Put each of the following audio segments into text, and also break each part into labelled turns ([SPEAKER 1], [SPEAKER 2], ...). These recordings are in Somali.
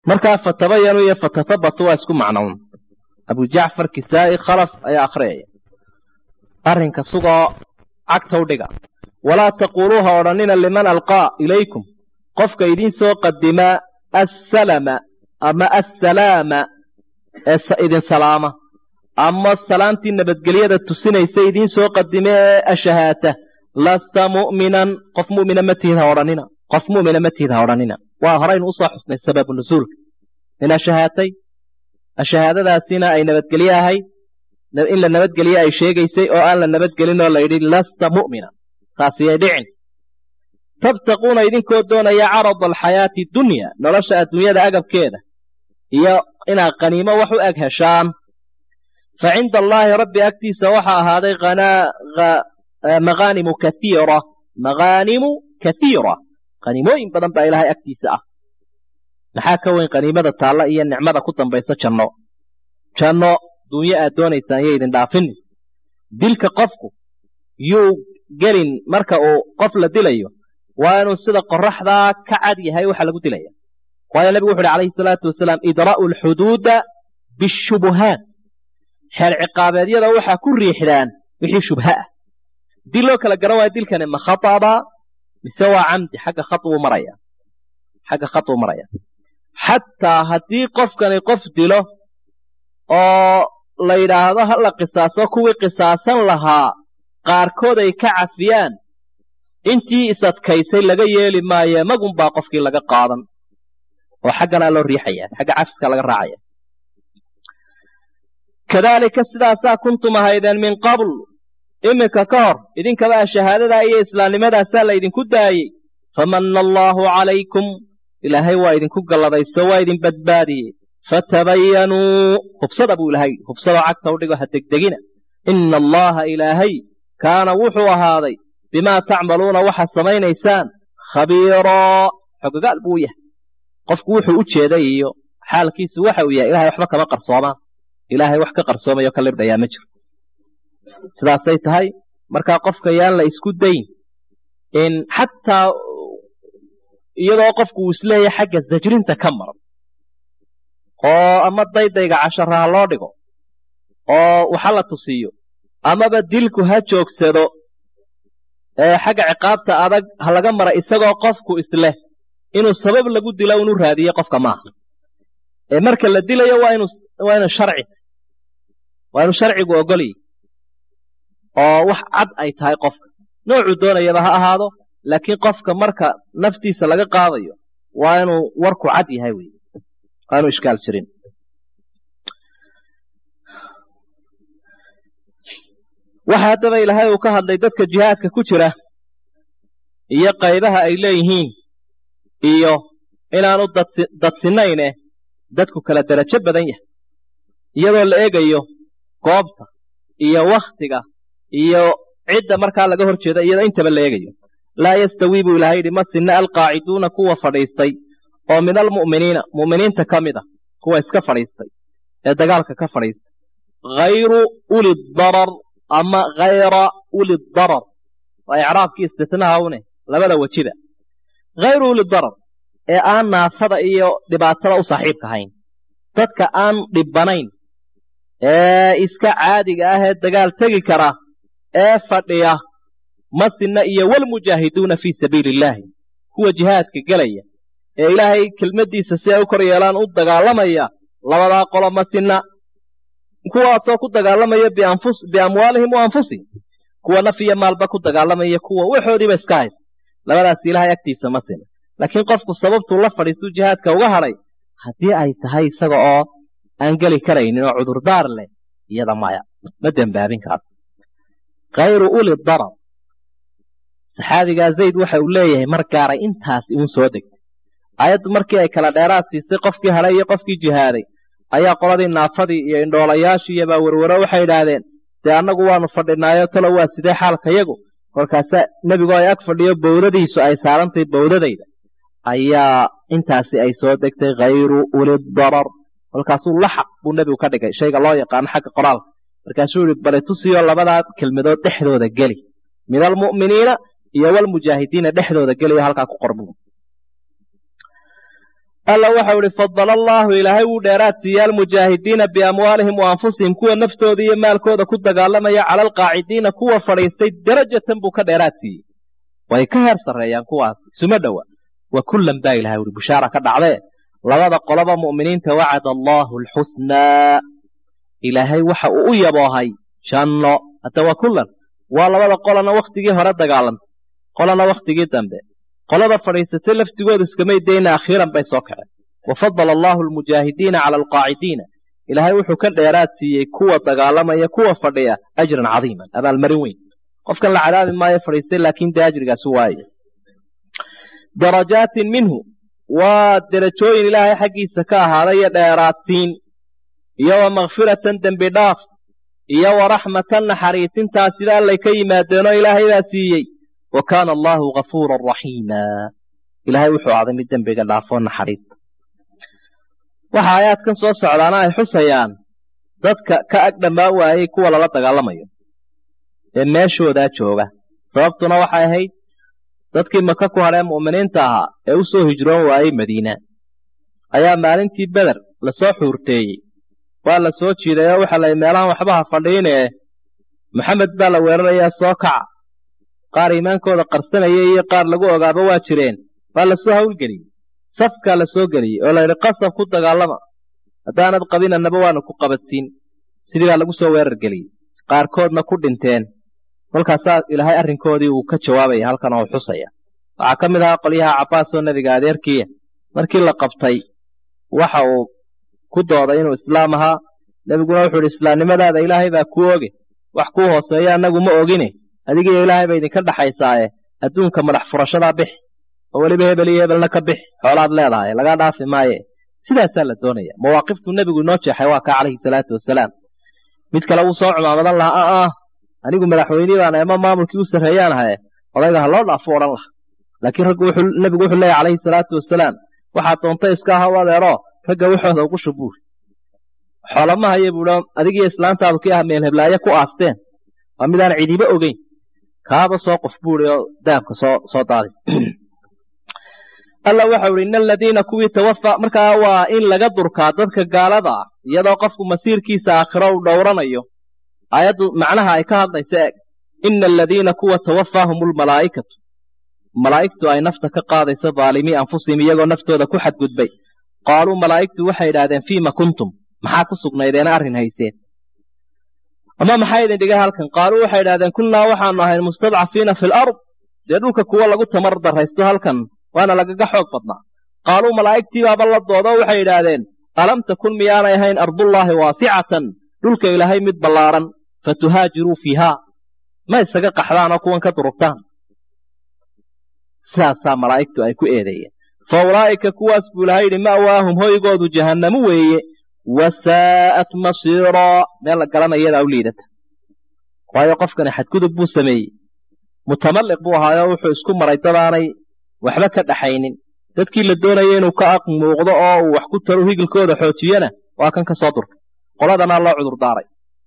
[SPEAKER 1] markaa fatabayanu iyo fatatabatu waa isku macnown abu jacfar kisaa'i khalaf ayaa akhriyaya arrinka sugoo cagta u dhiga walaa taquuluu ha odhanina liman alqaa ilaykum qofka idiin soo qadimaa assalama ama assalaama ee idin salaama ama salaamtii nabadgelyada tusinaysa idiin soo qadime ee ashahaata lasta mu'minan qof mu'mina ma tihid ha odhanina qof mu'mina ma tihid ha odhanina waa horaynu usoo xusnay sababu nusuulka in ashahaatay ashahaadadaasina ay nabadgelye ahayd in la nabadgelye ay sheegaysay oo aan la nabadgelin oo la yidhi lasta mu'mina taasiyay dhicin tabtaquuna idinkoo doonaya carada alxayaati dunya nolosha adduunyada agabkeeda iyo inaad qaniimo wax u eg heshaan fa cinda allaahi rabbi agtiisa waxaa ahaaday maqaanimu kaiira maqaanimu kaiira qaniimooyin badan baa ilaahay agtiisa ah maxaa ka weyn qaniimada taalla iyo nicmada ku dambaysa janno janno dunyo aad doonaysaan yo idin dhaafinin dilka qofku yuu gelin marka uu qof la dilayo waa inuu sida qoraxdaa ka cad yahay waxa lagu dilaya waayo nebigu wuxu uhi calayhi salaatu wasalaam idra'u alxuduuda bishubuhaat xeer ciqaabeedyada waxaa ku riixdaan wixii shubha ah dil loo kala garan waayo dilkani ma khataba mise waa camdi xagga khauu maraya xagga khatuu maraya xataa haddii qofkani qof dilo oo la yidhaahdo ha la qisaaso kuwii qisaasan lahaa qaarkood ay ka cafiyaan intii isadkaysay laga yeeli maaye magunbaa qofkii laga qaadan oo xagganaa loo riixaya xagga cafiska laga raacaya kadaalika sidaasaa kuntum ahaydeen min qabl iminka ka hor idinkaba shahaadadaa iyo islaamnimadaasaa la ydinku daayey famanna allaahu calaykum ilaahay waa idinku galladaysto waa idin badbaadiyey fatabayanuu hubsada buu ilahay hubsadoo cagta u dhigo ha degdegina ina allaha ilaahay kaana wuxuu ahaaday bimaa tacmaluuna waxaad samaynaysaan khabiiraa xogogaal buu yahay qofku wuxuu u jeeday iyo xaalkiisu waxa uu yahay ilahay waxba kama qarsoomaan ilaahay wax ka qarsoomayo ka libdhayaa ma jiro sidaasay tahay markaa qofka yaan la isku dayn in xataa iyadoo qofku uu isleeyahay xagga zajrinta ka maran oo ama daydayga cashara ha loo dhigo oo waxa la tusiyo amaba dilku ha joogsado xagga ciqaabta adag ha laga mara isagoo qofku isleh inuu sabab lagu dilo unu raadiye qofka maaha ee marka la dilayo waa inu waa inu sharci waa inuu sharcigu ogolyi oo wax cad ay tahay qofka noocuu doonayaba ha ahaado laakiin qofka marka naftiisa laga qaadayo waa inuu warku cad yahay wey waa inuu ishkaal jirin waxa haddaba ilaahay uu ka hadlay dadka jihaadka ku jira iyo qaybaha ay leeyihiin iyo inaanu dadsinayne dadku kala derajo badan yahay iyadoo la eegayo goobta iyo wakhtiga iyo cidda markaa laga hor jeeda iyadoo intaba la eegayo laa yastawii buu ilahay yidhi ma sinna alqaaciduuna kuwa fadhiistay oo min almu'miniina mu'miniinta ka mid a kuwa iska fadhiistay ee dagaalka ka fadhiistay hayru uli darar ama hayra uli darar waa icraabkii istitnaha une labada wejiba hayru uli darar ee aan naafada iyo dhibaatada u saaxiibka ahayn dadka aan dhibbanayn ee iska caadiga ah ee dagaal tegi kara ee fadhiya masina iyo walmujaahiduuna fii sabiili illaahi kuwa jihaadka gelaya ee ilaahay kelmaddiisa si ay u kor yeelaan u dagaalamaya labadaa qolo masina kuwaasoo ku dagaalamaya biamwaalihim wa anfusihim kuwa naf iyo maalba ku dagaalamaya kuwa waxoodiiba iska hays labadaas ilaahay agtiisa ma sina laakiin qofku sababtuu la fadhiistuu jihaadka uga hadhay haddii ay tahay isaga oo aan geli karaynin oo cudurdaar leh iyada maya ma dembaabin kaas khayru uli darar saxaabigaa zayd waxa uu leeyahay mar gaaray intaas iun soo degtay aayaddu markii ay kala dheeraad siisay qofkii hadhay iyo qofkii jihaaday ayaa qoladii naafadii iyo indhoolayaashii baa werwero waxay idhaahdeen dee annagu waanu fadhinaayo talo waa sidee xaalkayagu kolkaasa nebigu ay ag fadhiyo bowdadiisu ay saarantay bowdadayda ayaa intaasi ay soo degtay khayru uli darar kolkaasuu laxaq buu nebigu ka dhigay shayga loo yaqaano xagga qoraalka markaasuu yihi bale tusiyo labadaa kelmadood dhexdooda geli min almu'miniina iyo walmujaahidiina dhexdooda geliyo halkaa ku qorbu alla waxau ihi fadala allaahu ilaahay wuu dheeraad siiye almujaahidiina biamwaalihim wa anfusihim kuwa naftooda iyo maalkooda ku dagaalamaya cala alqaacidiina kuwa fadhiistay darajatan buu ka dheeraad siiyey way ka heer sarreeyaan kuwaas isuma dhowa wa kullan baa ilahay uhi bishaara ka dhacdee labada qoloba mu'miniinta wacada allaahu alxusnaa ilaahay waxa uu u yaboohay janno hadda waa kullan waa labada qolana wakhtigii hore dagaalantay qolana wakhtigii dambe qolada fadhiisatay laftigooda iskamay dayna akhiiran bay soo kaceen wafadala allaahu almujaahidiina cala alqaacidiina ilaahay wuxuu ka dheeraad siiyey kuwa dagaalamaya kuwa fadhiya ajran cadiiman abaalmarin weyn qofkan la cadaabi maayo fadhiistay laakiin dee ajrigaasi waaye darajaatin minhu waa derajooyin ilaahay xaggiisa ka ahaaday iyo dheeraadsiin iyo wa makfiratan dembi dhaaf iyo wa raxmatan naxariisintaas sida allay ka yimaadeenoo ilaahay baa siiyey wa kaana allaahu gafuuran raxiima ilaahay wuxuu aaday mid dembiga dhaafoo naxariista waxa aayaadkan soo socdaana ay xusayaan dadka ka ag dhammaan waayey kuwa lala dagaalamayo ee meeshoodaa jooga sababtuna waxay ahayd dadkii maka ku hadhee mu'miniinta ahaa ee u soo hijroon waayey madiina ayaa maalintii beder lasoo xuurteeyey waa la soo jiiday oo waxaa la meelahan waxbaha fadhiinee maxamed baa la weerarayaa soo kaca qaar iimaankooda qarsanaya iyo qaar lagu ogaaba waa jireen waa lasoo hawlgeliyey safkaa la soo geliyey oo layidhi qasab ku dagaalama haddaanad qabinannaba waanu ku qabatiin sidii baa lagu soo weerar geliyey qaarkoodna ku dhinteen kolkaasaa ilaahay arrinkoodii uu ka jawaabaya halkan oo xusaya waxaa ka mid ahaa qolyaha cabbaas oo nebiga adeerkiiya markii la qabtay waxa uu ku dooday inuu islaam ahaa nebiguna wuxuu idhi islaamnimadaada ilaahay baa kuu oge wax kuu hooseeya annagu ma ogine adigiyo ilaahay ba idinka dhaxaysaaye adduunka madax furashadaa bix oo weliba hebel iyo hebelna ka bix xoolaad leedahay lagaa dhaafi maaye sidaasaa la doonaya mawaaqiftuu nebigu inoo jeexay waa kaa calayhi salaatu wasalaam mid kale wuu soo cumaamadan lahaa a ah anigu madaxweynii baan ama maamulkii u sarreeyaan ahaye odayga ha loo dhaafo odhan laha laakiin raggu nebigu wuxuu leeyahy calayhi salaatu wasalaam waxaad doontay iska aha u adeero ragga waxooda ugu shubuuri xoolamahaye buuhi adigiyo islaantaadu kii ah meelheblaaye ku aasteen waa midaan cidiba ogeyn kaaba soo qof buuri oo dahabka soo soo daadi alla waxau ihi ina aladiina kuwii tawafa markaa waa in laga durkaa dadka gaalada ah iyadoo qofku masiirkiisa aakhiro uu dhowranayo aayaddu macnaha ay ka hadlaysa eeg ina aladiina kuwa tawafaahum lmalaa'ikatu malaa'igtu ay nafta ka qaadayso daalimii anfusihim iyagoo naftooda ku xadgudbay qaaluu malaa'igtu waxay idhahdeen fiima kuntum maxaa ku sugnaydeena arrin hayseen ama maxaa idin dhigay halkan qaaluu waxay idhahdeen kunnaa waxaanu ahayn mustadcafiina fi lard dee dhulka kuwa lagu tamar darraysto halkan waana lagaga xoog badnaa qaaluu malaa'igtii baaba la doodo waxay idhaahdeen alam takun miyaanay ahayn ardullaahi waasicatan dhulka ilaahay mid ballaaran fatuhaajiruu fiihaa ma isaga qaxdaan oo kuwan ka durugtaan sidaasaa malaa'igtu ay ku eedeeyeen fa ulaa'ika kuwaas buu ilahay yidhi ma'waahum hoygoodu jahannamu weeye wasaa'at masiiraa meel la garanayadaa u liidata waayo qofkani xadgudub buu sameeyey mutamalliq buu ahaayoo wuxuu isku maray dadaanay waxba ka dhaxaynin dadkii la doonaya inuu ka aq muuqdo oo uu wax ku taro higilkooda xoojiyana waa kan ka soo durkay qoladanaa loo cudur daaray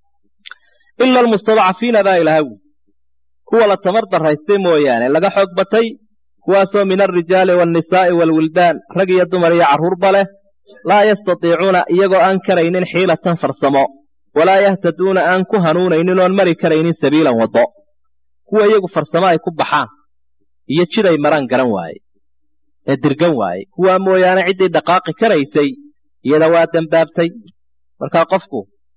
[SPEAKER 1] ila almustadcafiina baa ilaahay wi kuwa la tamar darraystay mooyaane laga xoog batay kuwaasoo min alrijaali waalnisaa'i waalwildaan rag iyo dumar iyo carruurba leh laa yastatiicuuna iyagoo aan karaynin xiilatan farsamo walaa yahtaduuna aan ku hanuunaynin oon mari karaynin sabiilan waddo kuwa iyagu farsamo ay ku baxaan iyo jiday maraan garan waaye ee dirgan waaye kuwaa mooyaane ciddii dhaqaaqi karaysay iyada waa dembaabtay markaa qofku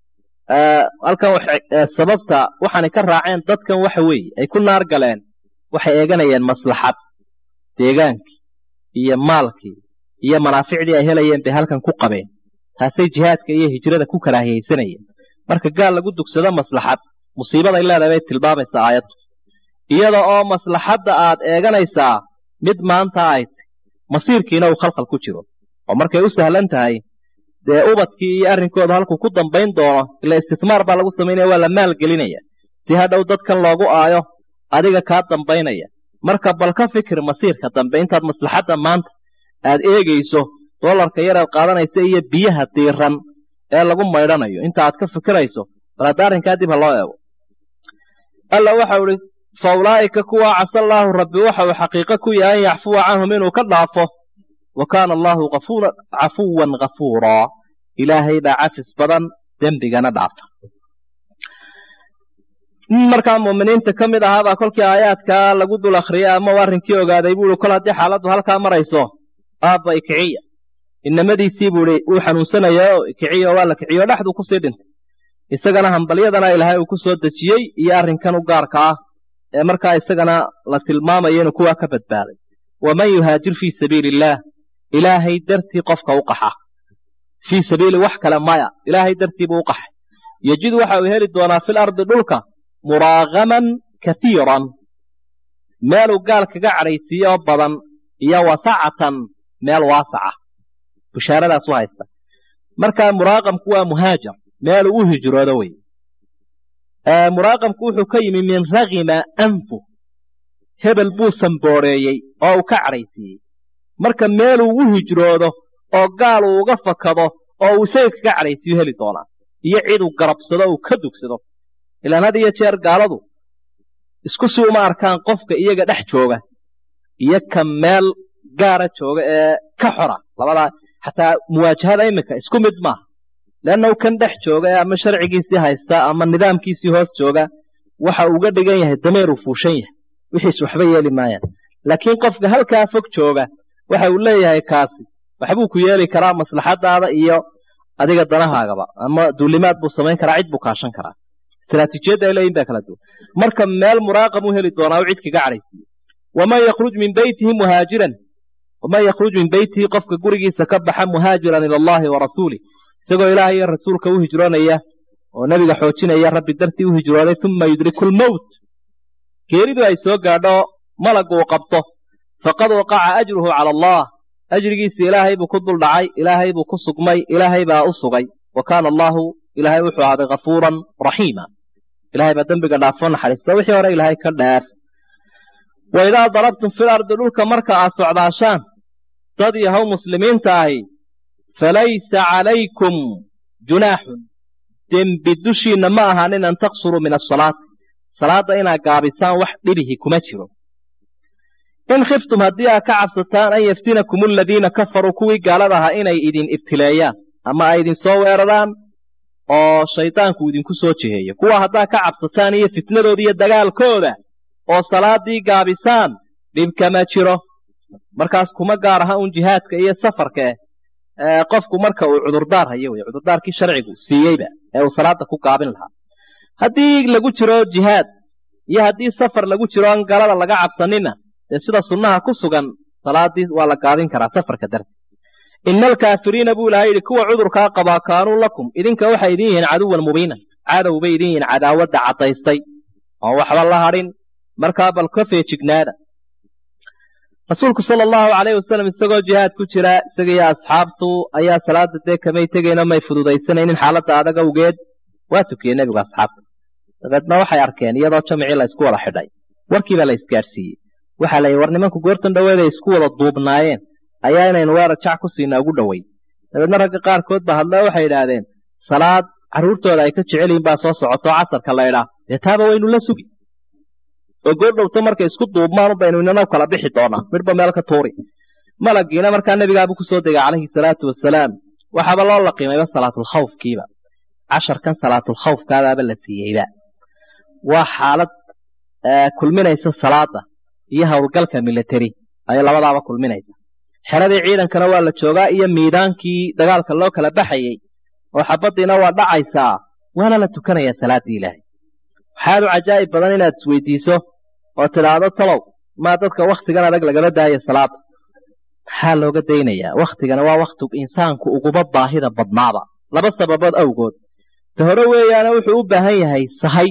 [SPEAKER 1] halkan sababta waxaanay ka raaceen dadkan waxa weeye ay ku naar galeen waxay eeganayeen maslaxad deegaankii iyo maalkii iyo manaaficdii ay helayeen bay halkan ku qabeen taasay jihaadka iyo hijrada ku karaahiyaysanayeen marka gaal lagu dugsado maslaxad musiibaday leedahay bay tilmaamaysaa aayaddu iyada oo maslaxadda aad eeganaysaa mid maanta ay ti masiirkiina uu khalkhal ku jiro oo markay u sahlan tahay dee ubadkii iyo arrinkooda halkuu ku dambayn doono ila istismaar baa lagu samaynaya waa la maalgelinaya si hadhow dadkan loogu aayo adiga kaa dambaynaya marka bal ka fikir masiirka dambe intaad maslaxadda maanta aad eegayso doolarka yar aad qaadanaysa iyo biyaha diiran ee lagu maydhanayo inta aad ka fikirayso bal hadda arrinkaa dib ha loo eego alla waxau ihi fa ulaa'ika kuwaa casa allaahu rabbi waxa uu xaqiiqo ku yahay an yaxfuwa canhum inuu ka dhaafo wa kaana allahu cafuwan ghafuuraa ilaahay baa cafis badan dembigana dhaafa nin markaa muuminiinta ka mid ahaabaa kolkii aayaadkaa lagu dul akhriyay ama u arrinkii ogaaday buu ihi kol haddii xaaladdu halkaa marayso aabba ikiciya inamadiisii buu ihi wuu xanuunsanayaa oo ikiciya oo waa la kiciyo dhexduu kusii dhintay isagana hambalyadana ilaahay uu ku soo dejiyey iyo arrinkan u gaarka ah ee markaa isagana la tilmaamayo inuu kuwaa ka badbaaday waman yuhaajir fii sabiili illaah ilaahay dartii qofka u qaxa fii sabiili wax kale maya ilaahay dartii buu u qaxay yejid waxa uu heli doonaa fil ardi dhulka muraagaman kaiiran meeluu gaal kaga cadhaysiiyo oo badan iyo wasacatan meel waasaca bushaaradaas u haysta markaa muraaqamku waa muhaajar meeluu u hijroodo wey muraaqamku wuxuu ka yimi min ragima anfu hebel buu sambooreeyey oo uu ka cadhaysiiyey marka meeluu u hijroodo oo gaal uu uga fakado oo uu isaga kaga cadhaysiiyo heli doonaa iyo cid uu garabsado uu ka dugsado ilaan had iyo jeer gaaladu isku si uma arkaan qofka iyaga dhex jooga iyo ka meel gaara jooga ee ka xora labadaa xataa muwaajahada iminka isku mid maaha leannahu kan dhex jooga ee ama sharcigiisii haysta ama nidaamkiisii hoos jooga waxa uga dhigan yahay dameeruu fuushan yahay wixiis waxba yeeli maayaan laakiin qofka halkaa fog jooga waxa uu leeyahay kaasi waxbuu ku yeeli karaa maslaxadaada iyo adiga danahaagaba ama duulimaad buu samayn karaa cid buu kaashan karaa istraatiijiyadda ay leeyihin baa kala duwan marka meel muraaqam u heli doonaa u cid kaga cadhaysiiyo waman yakhruj min beytihi muhaajiran waman yakhruj min beytihi qofka gurigiisa ka baxa muhaajiran ila allahi wa rasuulih isagoo ilaahay iyo rasuulka u hijroonaya oo nebiga xoojinaya rabbi dartii u hijrooday uma yudriku lmowt geeridu ay soo gaadho malaggu uu qabto faqad waqaca ajruhu cala allah ajrigiisa ilaahay buu ku dul dhacay ilaahay buu ku sugmay ilaahay baa u sugay wa kaana allahu ilaahay wuxuu ahaaday kafuuran raxiima ilahay baa dembiga dhaafo naxariista wixii hore ilaahay ka dhaaf wa idaa darabtum fil ardi dhulka marka aad socdaashaan dad yahow muslimiinta ahi falaysa calaykum junaaxun dembi dushiinna ma ahaanin an taqsuruu min asalaati salaadda inaad gaabisaan wax dhibihi kuma jiro in khiftum haddii aad ka cabsataan an yaftinakum aladiina kafaruu kuwii gaalada ahaa inay idin ibtileeyaan ama ay idin soo weeraraan oo shaydaanku idinku soo jiheeyo kuwa haddaad ka cabsataan iyo fitnadooda iyo dagaalkooda oo salaadii gaabisaan dhibkama jiro markaas kuma gaar aha un jihaadka iyo safarka eh qofku marka uu cudurdaar hayo wey cudurdaarkii sharcigu siiyeyba ee uu salaada ku gaabin lahaa haddii lagu jiro jihaad iyo haddii safar lagu jiro aan galada laga cabsanina dee sida sunnaha ku sugan salaadii waa la gaabin karaa safarka darti ina alkaafiriina buu ilahay yidhi kuwa cudurkaa qabaa kaanuu lakum idinka waxay idin yihiin caduwan mubiinan cadow bay idin yihiin cadaawadda caddaystay oon waxba la hadhin markaa bal ka feejignaada rasuulku sala allahu calayhi wasalam isagoo jihaad ku jira isaga iyo asxaabtu ayaa salaada dee kamay tegayno may fududaysanaynin xaaladda adag awgeed waa tukiyey nebigu asxaabta dabeedna waxay arkeen iyadoo jamicii la isku wada xidhay warkiibaa la isgaadhsiiyey waxaa la yidhi war nimanku goortan dhoweeday isku wada duubnaayeen ayaa inaynu weerar jac ku siinaa ugu dhowey dabeedna ragga qaarkood ba hadle waxay idhaahdeen salaad carruurtooda ay ka jecel yihin baa soo socoto casarka la idhaa dee taaba waynu la sugi oo goordhowto markay isku duubmaan baynu inana kala bixi doonaa midhba meel ka tuuri malagiina markaa nebigaabu kusoo degay calayhi salaatu wasalaam waxaaba loo laqimayba salaatulkhawfkiiba casharkan salaatulkhawfkaadaaba la siiyeyba waa xaalad kulminaysa salaada iyo howlgalka military ayay labadaaba kulminaysa xeradii ciidankana waa la joogaa iyo miidaankii dagaalka loo kala baxayey oo xabaddiina waa dhacaysaa waana la tukanayaa salaaddii ilaahay waxaadu cajaa'ib badan inaad isweydiiso oo tidhaahdo talow maa dadka wakhtigan adag lagala daayo salaada maxaa looga daynayaa wakhtigana waa wakhti insaanku uguba baahida badnaaba laba sababood awgood ta hore weeyaane wuxuu u baahan yahay sahay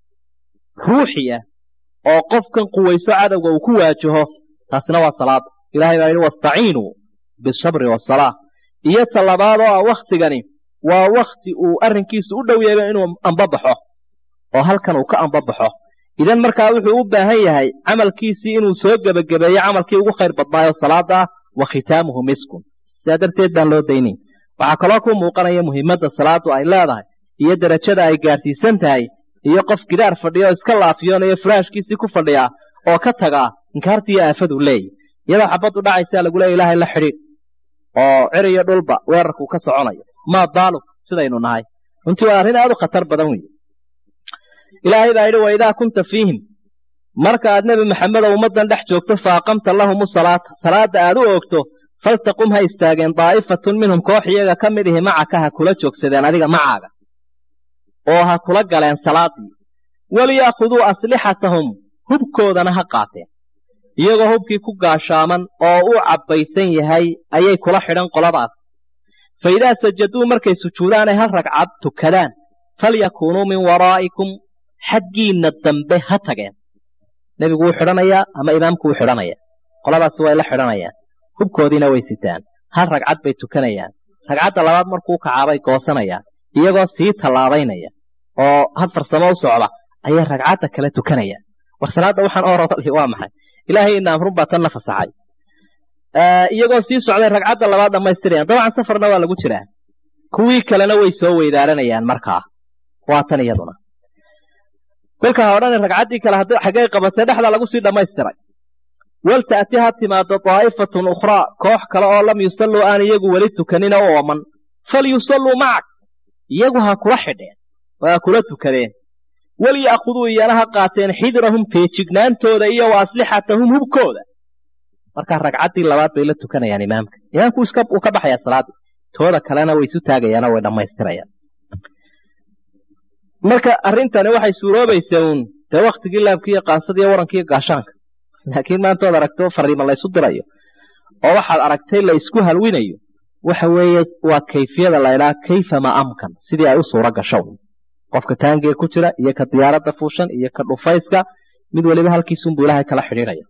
[SPEAKER 1] ruuxi ah oo qofkan quwayso cadowga uu ku waajaho taasina waa salaada ilahay baa yidhi wastaciinuu bisabri wasalaa iyo ta labaad oo ah wakhtigani waa wakhti uu arrinkiisu u dhow yahay inuu ambabaxo oo halkan uu ka ambabaxo idan markaa wuxuu u baahan yahay camalkiisii inuu soo gebagabeeyo camalkii ugu khayr badnaayo salaada ah wa khitaamuhu miskun sidaa darteed baan loo daynayn waxaa kaloo ku muuqanaya muhiimadda salaadu ay leedahay iyo derajada ay gaadhsiisan tahay iyo qof gidaar fadhiya oo iska laafiyoonayo furaashkiisii ku fadhiya oo ka tagaa inkaartii iyo aafadu leeyahy iyadoo xabaddu dhacaysaa lagu leeya ilaahay la xidhiidh oo cir iyo dhulba weerarku ka soconayo maa baaluk sidaynu nahay runtii waa arrin aad u khatar badan wey ilaahay baa yidhi waidaa kunta fiihim marka aad nebi maxamedow ummaddan dhex joogto fa aqamta lahumu salaata salaadda aad u oogto faltaqum ha istaageen daa'ifatun minhum koox iyaga ka mid ihi macaka ha kula joogsadeen adiga macaaga oo ha kula galeen salaaddii waliyaakhuduu aslixatahum hubkoodana ha qaateen iyagoo hubkii ku gaashaaman oo u cabbaysan yahay ayay kula xidhan qoladaas fa idaa sajaduu markay sujuudaanay hal ragcad tukadaan falyakuunuu min waraa'ikum xaggiinna dambe ha tageen nebigu wuu xidhanayaa ama imaamku wuu xidhanaya qoladaasi way la xidhanayaan hubkoodiina way sitaan hal ragcad bay tukanayaan ragcadda labaad markuu kacaabay goosanayaan iyagoo sii tallaabaynaya oo had farsamo u socda ayay ragcadda kale tukanayaan war salaadda waxaan orodali waa maxay ilaahay ina amrun baa tanna fasaxay iyagoo sii socday ragcadda labaad dhammaystirayaan dabcan safarna waa lagu jiraa kuwii kalena way soo weydaaranayaan markaa waa tan iyaduna kolka ha odhani ragcaddii kale xaggay qabatay dhexda lagu sii dhammaystiray walta'ti ha timaado daa'ifatun ukhraa koox kale oo lam yusalluu aan iyagu weli tukanina u ooman falyusalluu macak iyagu ha kula xidheen oo ha kula tukadeen waliya'khuduu iyana ha qaateen xidrahum feejignaantooda iyo wa aslixatahum hubkooda markaa ragcaddii labaad bay la tukanayaan imaamka imaamku uu ka baxayaa salaaddii tooda kalena way isu taagayaanoo way dhammaystirayaan marka arrintani waxay suuroobaysaa uun dee wakhtigii laabkiiyo qaansadiiyo warankiiyo gaashaanka laakiin maanta oad aragto fariima laysu dirayo oo waxaad aragtay la isku halwinayo waxa weeye waa kayfiyada laydhaha kayfa ma amkan sidii ay u suuro gasho qofka taangee ku jira iyo ka diyaaradda fuushan iyo ka dhufayska mid weliba halkiisunbuu ilaahay kala xidhiidhaya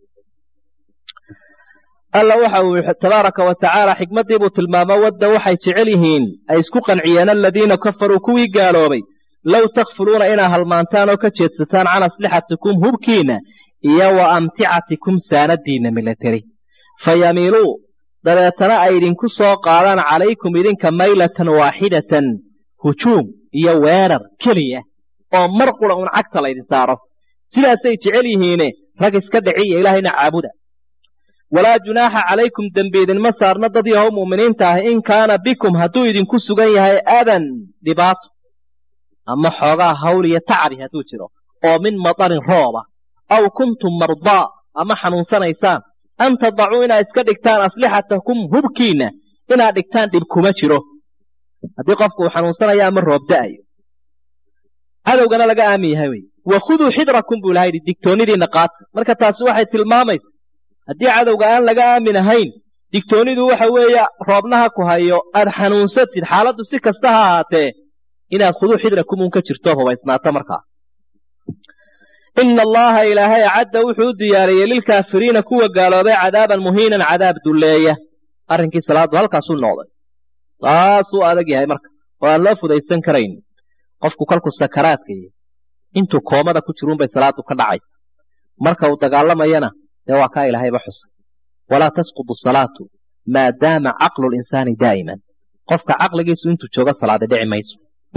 [SPEAKER 1] alla waxa uu tabaaraka wa tacaala xikmaddii buu tilmaamo wadda waxay jecel yihiin ay isku qanciyeen aladiina kafaruu kuwii gaaloobay low takfuluuna inaa halmaantaan oo ka jeedsataan can aslixatikum hubkiinna iyo wa amticatikum saanadiinna milateri fa yamiiluu dabeetana ay idinku soo qaadaan calaykum idinka maylatan waaxidatan hujuum iyo weerar keliya oo mar qura uun cagta laydin saaro sidaasay jecel yihiine rag iska dhiciya ilaahayna caabuda walaa junaaxa calaykum dembi idinma saarno dad yahow mu'miniinta ah in kaana bikum hadduu idinku sugan yahay adan dhibaato ama xoogaa hawl iyo tacabi hadduu jiro oo min madarin rooba aw kuntum mardaa ama xanuunsanaysaan an tadacuu inaad iska dhigtaan aslixatakum hubkiinna inaad dhigtaan dhib kuma jiro haddii qofku uu xanuunsanayo ama roob da'ayo cadowgana laga aamin yahay wey wakhuduu xidrakum buu ilaha yidhi digtoonidiinna qaata marka taasi waxay tilmaamaysa haddii cadowga aan laga aamin ahayn digtoonidu waxa weeye roobnaha ku hayo aad xanuunsatid xaaladdu si kasta ha ahaatee inaad khuduu xidrakum uun ka jirto hubaysnaato markaa ina allaha ilaahay acadda wuxuu u diyaariyey lilkaafiriina kuwa gaaloobay cadaaban muhiinan cadaab dulleeya arrinkii salaaddu halkaasuu noqday taasuu adag yahay marka oo aan loo fudaysan karayn qofku kolkuu sakaraadka yahy intuu koomada ku jiruunbay salaaddu ka dhacay marka uu dagaalamayana dee waa kaa ilaahayba xusay walaa tasqudu salaatu maadaama caqlu linsaani daa'iman qofka caqligiisu intuu joogo salaada dhici mayso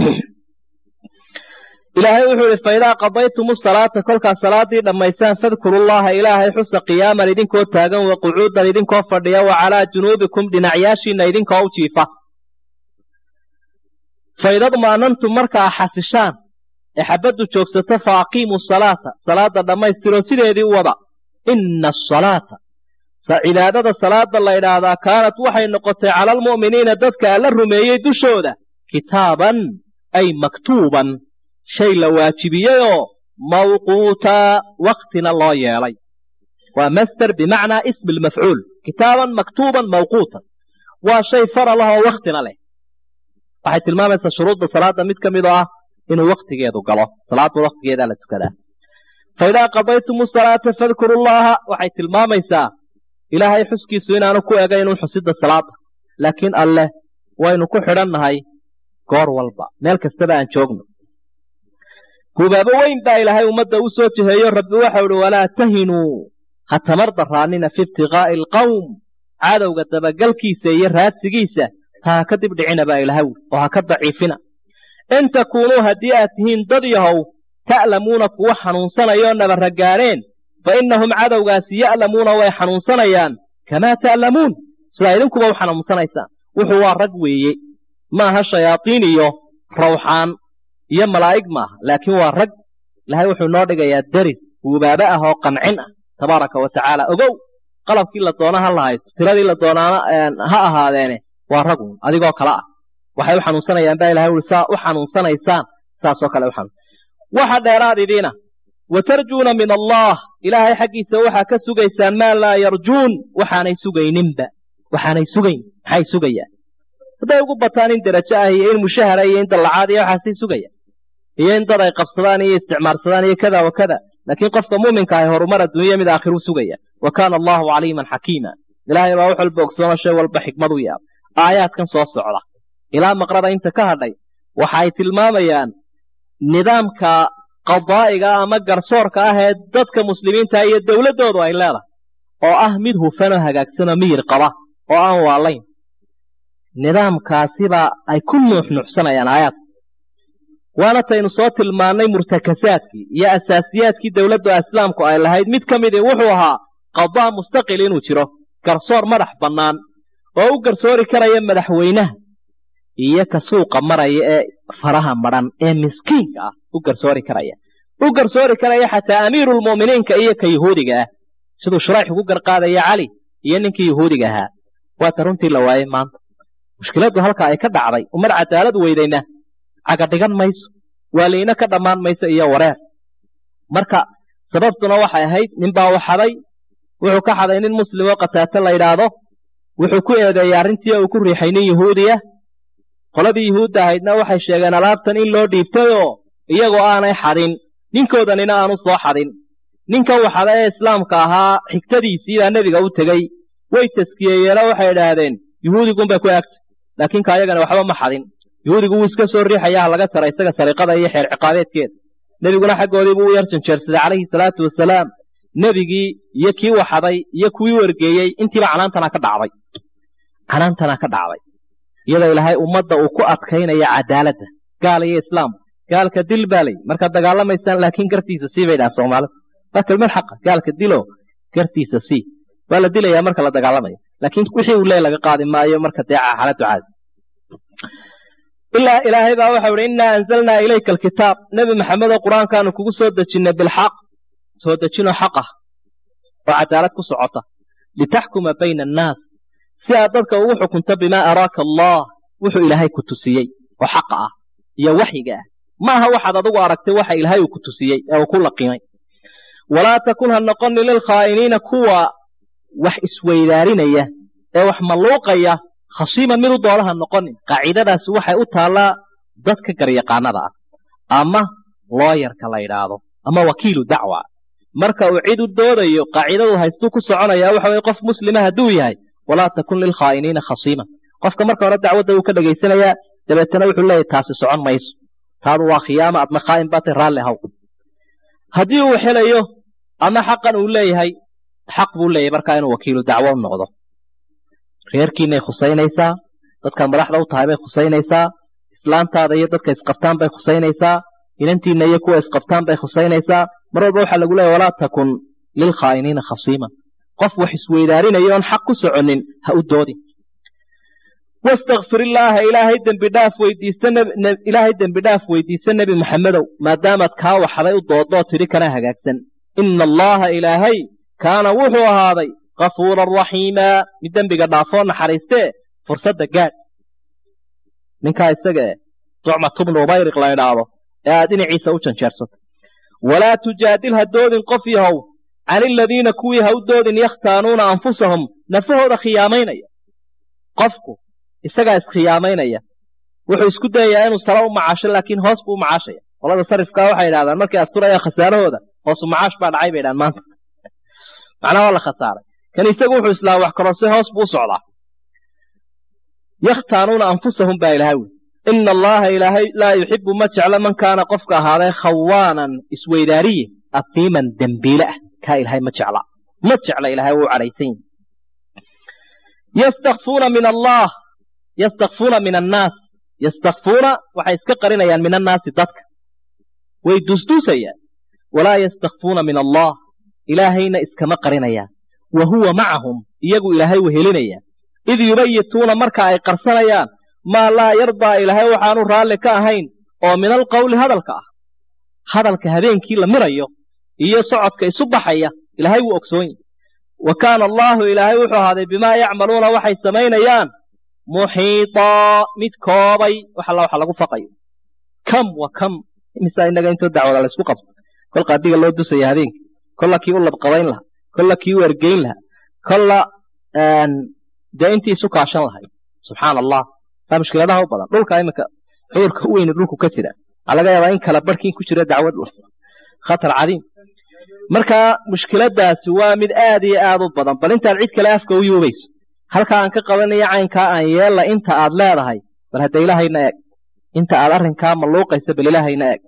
[SPEAKER 1] ilaahay wuxuu idhi faidaa qadaytumu salaata kolkaad salaaddii dhammaysaan fadkurullaha ilaahay xusa qiyaaman idinkoo taagan wa qucuudan idinkoo fadhiya wa calaa junuubikum dhinacyaashiinna idinkoo u jiifa faidadma'nantum markaa xasishaan ee xabaddu joogsato fa aqiimuu salaata salaadda dhammaystiroo sideedii u wada inna asalaata cibaadada salaada la ydhaahdaa kaanat waxay noqotay cala almu'miniina dadka alla rumeeyey dushooda kitaaban ay maktuuban shay la waajibiyeyoo mawquutaa waktina loo yeelay waa master bimacnaa ismi lmafcuul kitaaban maktuuban mawquutan waa shay faralah oo waktina leh waxay tilmaamaysaa shuruudda salaada mid ka mid oo ah inuu waktigeedu galo salaadda waktigeedaa la tukadaa faidaa qadaytumu salaata fadkuru llaha waxay tilmaamaysaa ilaahay xuskiisu inaanu ku egaynun xusidda salaada laakiin alleh waynu ku xidhannahay goor walba meel kastaba aan joogno gubaabo weyn baa ilaahay ummadda u soo jiheeyo rabbi waxau uhi walaa tahinuu ha tamar daraanina fi ibtiqaa'i alqawm cadowga dabagalkiisa iyo raadsigiisa ha ha ka dibdhicina baa ilahay oo ha ka daciifina in takuunuu haddii aad tihiin dad yahow ta'lamuuna kuwa xanuunsanayoo nabarragaaneen fa innahum cadowgaasi ya'lamuuna way xanuunsanayaan kamaa ta'lamuun sidaa idinkuba u xanuunsanaysaan wuxuu waa rag weeye maaha shayaadiin iyo rawxaan iyo malaa'ig maaha laakiin waa rag ilahay wuxuu noo dhigayaa deris wubaaba ah oo qancin ah tabaaraka wa tacaala ogow qalabkii la doona ha la haysto tiradii la doonaana ha ahaadeene waa ragun adigoo kale ah waxay u xanuunsanayaan baa ilahay ui saa u xanuunsanaysaan saasoo kale u xanuun waxa dheeraad idiina wa tarjuuna min allah ilaahay xaggiisa waxaa ka sugaysaan maa laa yarjuun waxaanay sugayninba waxaanay sugayn maxay sugayaan hadday ugu bataan in derajo ah iyo in mushahara iyo in dallacaad iyo waxaasay sugayaan iyo in dad ay qabsadaan iyo isticmaarsadaan iyo kada wa kada laakiin qofka muuminka ahi horumar adduunya mid aakhiru sugaya wa kaana allahu caliiman xakiima ilaahay baa wax walba ogsoona shay walba xikmad u yaab aayaadkan soo socda ilaa maqrada inta ka hadhay waxa ay tilmaamayaan nidaamka qadaa'iga ama garsoorka ah ee dadka muslimiinta iyo dowladdoodu ay leedahay oo ah mid hufanoo hagaagsanoo miyir qaba oo aan waalayn nidaamkaasibaa ay ku nuuxnuuxsanayaan aayaadka waana taynu soo tilmaannay murtakasaadkii iyo asaasiyaadkii dowladda islaamku ay lahayd mid ka midii wuxuu ahaa qadaa mustaqil inuu jiro garsoor madax bannaan oo u garsoori karaya madaxweynaha iyo ka suuqa maraya ee faraha madhan ee miskiinka ah u garsoori karaya u garsoori karaya xataa amiirulmu'miniinka iyo ka yuhuudiga ah siduu shurayx ugu garqaadaya cali iyo ninkii yuhuudiga ahaa waata runtii la waayey maanta mushkiladdu halka ay ka dhacday umad cadaalad weydayna caga dhigan mayso waaliina ka dhammaan mayso iyo wareer marka sababtuna waxay ahayd ninbaa u xaday wuxuu ka xaday nin muslim oo qataate la yidhaahdo wuxuu ku eedeeyey arrintii uu ku riixay nin yuhuudiya qoladii yuhuudda ahaydna waxay sheegeen alaabtan in loo dhiibtayoo iyagoo aanay xadin ninkoodanina aanu soo xadin ninkan waxada ee islaamka ahaa xigtadiisiibaa nebiga u tegey way taskiyeeyeenoo waxay idhaahdeen yuhuudigunbay ku egtay laakiin ka ayagana waxba ma xadin yuhuudigu wuu iska soo riixaya ha laga tara isaga sariiqada iyo xeer ciqaabeedkeeda nebiguna xaggoodii buu u yar janjeersaday calayhi salaatu wasalaam nebigii iyo kii waxaday iyo kuwii wargeeyey intiiba canaantana ka dhacday canaantana ka dhacday iyadoo ilaahay ummadda uu ku adkaynaya cadaaladda gaal iyo islaam gaalka dil baa lay markaad dagaalamaysaan laakiin gartiisa sii bay dhaha soomaalida waa kelmad xaqa gaalka dilo gartiisa sii waa la dilayaa marka la dagaalamayo laakiin wixii uu lee laga qaadi maayo marka dee xaaladdu caadi ilaa ilaahay baa waxau ihi innaa anzalnaa ilayka alkitaab nebi maxamedoo qur-aankaanu kugu soo dejinnay bilxaq soo dejinoo xaq ah oo cadaalad ku socota litaxkuma bayna annaas si aad dadka ugu xukunto bimaa araaka allah wuxuu ilaahay ku tusiyey oo xaqa ah iyo waxyiga ah ma aha waxaad adigu aragtay waxa ilaahay uu ku tusiyey ee uu ku laqimay walaa takun ha noqoni lilkhaa'iniina kuwa wax isweydaarinaya ee wax malluuqaya khasiiman mid u doolaha noqonin qaacidadaasi waxay u taallaa dadka garyaqaanada ah ama looyarka la yidhaahdo ama wakiilu dacwa marka uu cid u doodayo qaacidadu haystuu ku soconaya waxa weye qof muslima hadduu yahay walaa takun lilkhaa'iniina khasiiman qofka marka hore dacwadda uu ka dhegaysanayaa dabeetana wuxuu leeyahy taasi socon mayso taadu waa khiyaama adna khaa'in baatay raalli haw haddii uu helayo ama xaqan uu leeyahay xaq buu leeyahay markaa inuu wakiilu dacwo u noqdo reerkiinay khusaynaysaa dadkaad madaxda u tahay bay khusaynaysaa islaantaada iyo dadka isqabtaan bay khusaynaysaa inantiinna iyo kuwa isqabtaan bay khusaynaysaa mar walba waxaa lagu leeyahy walaa takun lilkhaa'iniina khasiiman qof wax isweydaarinaya oon xaq ku soconin ha u doodin wastakfir illaaha ilaahay dembidhaaf weydiista ilaahay dembidhaaf weydiista nebi maxamedow maadaamaad kaa waxday u doodoo tidhi kana hagaagsan ina allaha ilaahay kaana wuxuu ahaaday kafuuran raxiimaa mid dembiga dhaafoo naxariistee fursadda gaadh ninkaa isaga eh ducmatu bnu ubayriq la idhaahdo ee aad dhinaciisa u janjeersatay walaa tujaadil ha doodin qof yahow can iladiina kuwii ha u doodin yakhtaanuuna anfusahum nafahooda khiyaamaynaya qofku isagaa iskhiyaamaynaya wuxuu isku dayayaa inuu sare u macaasho laakiin hoos buu u macaashaya qolada sarifkaa waxay idhahdaan markay asturayaan khasaarahooda hoosu macaash baa dhacay bay idhahan maanta macnaha waa la khasaaray kan isagu wuxuu islaa wax korose hoos buu u socdaa yakhtaanuuna anfusahum baa ilahay wi ina allaha ilaahay laa yuxibu ma jeclo man kaana qofka ahaaday khawaanan isweydaariye afiiman dembiile ah kaa ilaahay ma jecla ma jecla ilaahay wuu cadhaysan yihi yastakfuuna min allah yastakfuuna min annaas yastakfuuna waxay iska qarinayaan min annaasi dadka way duusduusayaan walaa yastakfuuna min allah ilaahayna iskama qarinayaan wa huwa macahum iyagu ilaahay wehelinaya id yubayituuna marka ay qarsanayaan maa laa yardaa ilaahay waxaanu raalli ka ahayn oo min alqowli hadalka ah hadalka habeenkii la mirayo iyo socodka isu baxaya ilaahay wuu ogsoon yahy wa kaana allaahu ilaahay wuxuu ahaaday bimaa yacmaluuna waxay samaynayaan muxiitaa mid koobay wax alla waxa lagu faqayo kam wa kam imisaa innaga intoo dacwada la isku qabto kol qaadiga loo dusaya habeenkii kolla kii u labqabayn lahaa kolla kii u ergeyn lahaa kolla dee intii isu kaashan lahayd subxaana allah taa mushkiladaha u badan dhulka iminka cudurka u weyni dhulku ka jira waxaa laga yaabaa in kala barhkiin ku jira dacwad khatar cadiim marka mushkiladaasi waa mid aad iyo aad u badan bal intaad cid kale afka u yuubayso halkaa aan ka qabanayo caynkaa aan yeella inta aad leedahay bal hadda ilaahayna eeg inta aad arrinkaa malluuqaysa bal ilaahayna eeg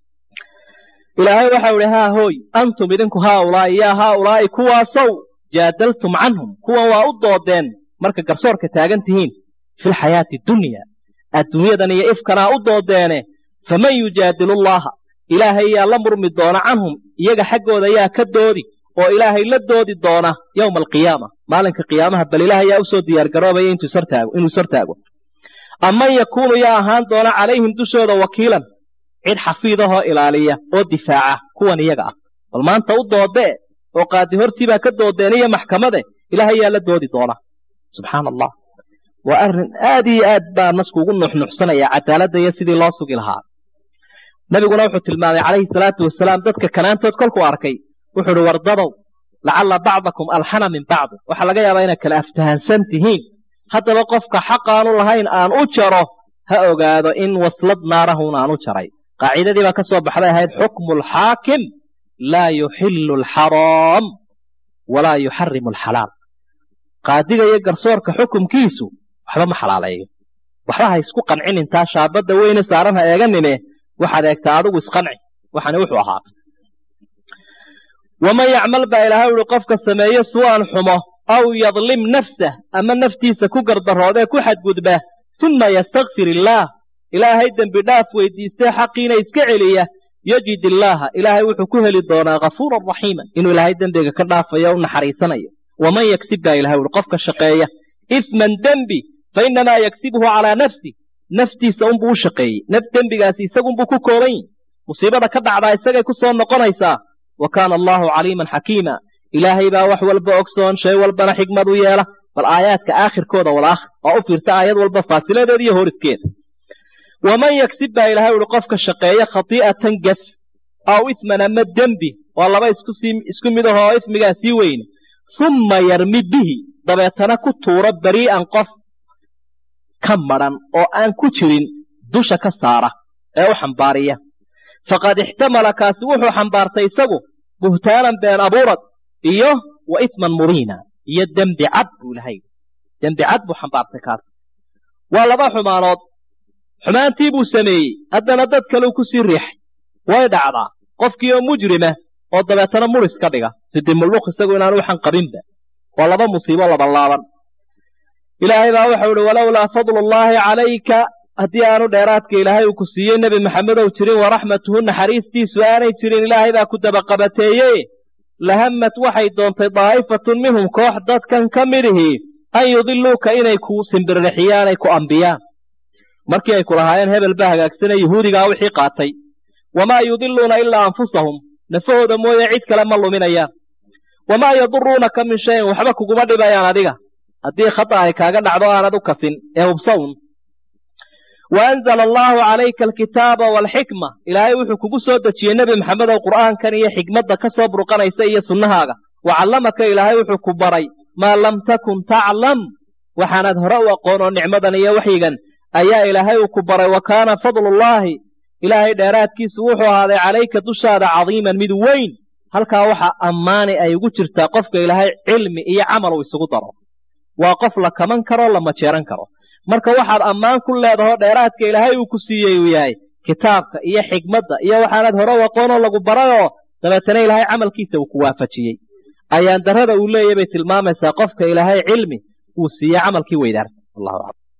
[SPEAKER 1] ilaahay waxau idhi haa hooy antum idinku haaulaa'i yaa haaulaa'i kuwaasow jaadaltum canhum kuwan waa u doodeen marka garsoorka taagan tihiin filxayaati dunya adduunyadan iyo ifkanaa u doodeene faman yujaadilu llaha ilaahay yaa la murmi doona canhum iyaga xaggooda yaa ka doodi oo ilaahay la doodi doona yowma alqiyaama maalinka qiyaamaha bal ilaahay yaa usoo diyaargaroobaya inuu ishortaago aman yakuunu yaa ahaan doona calayhim dushooda wakiilan cid xafiidahoo ilaaliya oo difaaca kuwan iyaga ah bal maanta u doodee oo qaadi hortiibaa ka doodeen iyo maxkamade ilaahay yaa la doodi doona subxaana allah waa arrin aad iyo aad baa nasku ugu nuxnuxsanaya cadaaladda iyo sidii loo sugi lahaa nabiguna wuxuu tilmaamay calayhi salaatu wasalaam dadka kanaantood kolkuu arkay wuxuu uhi wardadow lacalla bacdakum alxana min bacdi waxaa laga yaabaa inaad kala aftahansan tihiin haddaba qofka xaqaanu lahayn aan u jaro ha ogaado in waslad naarahun aan u jaray qaacidadii baa ka soo baxday ahayd xukmu alxaakim laa yuxillu alxaraam walaa yuxarimu alxalaal qaadiga iyo garsoorka xukumkiisu waxba ma xalaaleeyo waxba ha isku qancin intaa shaabadda weyne saaran ha eeganine waxaad eegtaa adigu isqanci waxani wuxuu ahaatay waman yacmal baa ilaahay uhi qofka sameeye su'an xumo aw yadlim nafsah ama naftiisa ku gardaroodee ku xadgudba uma yastakfir illaah ilaahay dembi dhaaf weydiistee xaqiina iska celiya yajid illaaha ilaahay wuxuu ku heli doonaa ghafuuran raxiiman inuu ilaahay dembiga ka dhaafayo u naxariisanayo waman yagsib baa ilahay uhi qofka shaqeeya isman dembi fa innamaa yagsibhu calaa nafsi naftiisa unbuu u shaqeeyey naf dembigaasi isagunbuu ku kooban yihi musiibada ka dhacdaa isagay ku soo noqonaysaa wa kaana allaahu caliiman xakiima ilaahay baa wax walba ogsoon shay walbana xigmad u yeela bal aayaadka aakhirkooda wal aakhir oo u fiirta aayad walba faasiladeeda iyo horiskeeda waman yagsib baa ilahay uhi qofka shaqeeya khatii'atan gaf aw isman ama dembi waa laba isku mid ahoo ismigaa sii weyne humma yarmi bihi dabeetana ku tuuro berii'an qof ka madhan oo aan ku jirin dusha ka saara ee u xambaariya faqad ixtamala kaasi wuxuu xambaartay isagu buhtaanan been abuurad iyo wa isman mubiina iyo dembi cad buu ilahay dembi cad buu xambaartay kaas waa laba xumaanood xumaantii buu sameeyey haddana dad kaleu ku sii riixay way dhacdaa qofkii oo mujrima oo dabeetana muris ka dhiga sidimulluq isagu inaanu waxan qabinba waa laba musiibo labalaaban ilaahay baa waxau ihi walowlaa fadlullaahi calayka haddii aanu dheeraadka ilaahay uu ku siiyey nebi maxamedow jirin waraxmatuhu naxariistiisu aanay jirin ilaahay baa ku dabaqabateeye lahamad waxay doontay daa'ifatun minhum koox dadkan ka midihii an yudiluuka inay ku simbirrixiyaan ay ku ambiyaan markii ay ku lahaayeen hebel baa hagaagsane yuhuudigaa wixii qaatay wamaa yudiluuna ilaa anfusahum nafahooda mooye cid kale ma luminayaan wamaa yaduruunaka min shayin waxba kuguma dhibayaan adiga haddii khata ay kaaga dhacdo aanad u kasin ee hubsawn wa anzala allaahu calayka alkitaaba waalxikma ilaahay wuxuu kugu soo dejiyey nebi maxamedow qur'aankan iyo xikmadda ka soo burqanaysa iyo sunnahaaga wa callamaka ilaahay wuxuu ku baray maa lam takun taclam waxaanaad hore u aqoon oo nicmadan iyo waxyigan ayaa ilaahay uu ku baray wa kaana fadlullaahi ilaahay dheeraadkiisu wuxuu ahaaday calayka dushaada cadiiman mid weyn halkaa waxa ammaani ay ugu jirtaa qofka ilaahay cilmi iyo camal uu isugu daro waa qof la kaman karo la majeeran karo marka waxaad ammaan ku leedahoo dheeraadka ilaahay uu ku siiyey uu yahay kitaabka iyo xigmadda iyo waxaanad hore u aqoonoo lagu barayoo dabeetana ilaahay camalkiisa uu ku waafajiyey ayaan darrada uu leeyahy bay tilmaamaysaa qofka ilaahay cilmi uu siiyey camalkii weydaarta